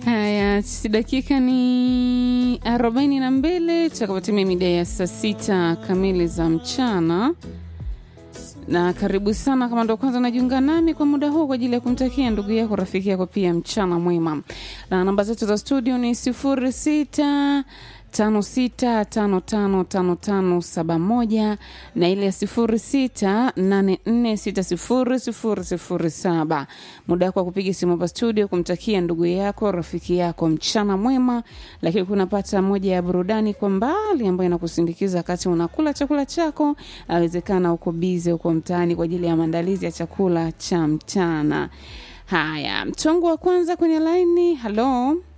Haya, si dakika ni arobaini na mbili tutakapotimia mida ya saa sita kamili za mchana na karibu sana kama ndo kwanza unajiunga nami kwa muda huu kwa ajili ya kumtakia ndugu yako rafiki yako pia mchana mwema na namba zetu za studio ni sifuri sita tano sita tano tano tano tano saba moja na ile ya sifuri sita nane nne sita sifuri sifuri sifuri saba muda wako wa kupiga simu hapa studio kumtakia ndugu yako rafiki yako mchana mwema lakini kunapata moja ya burudani kwa mbali ambayo inakusindikiza wakati unakula chakula chako awezekana uko bize uko mtaani kwa ajili ya maandalizi ya chakula cha mchana haya mchongo wa kwanza kwenye laini halo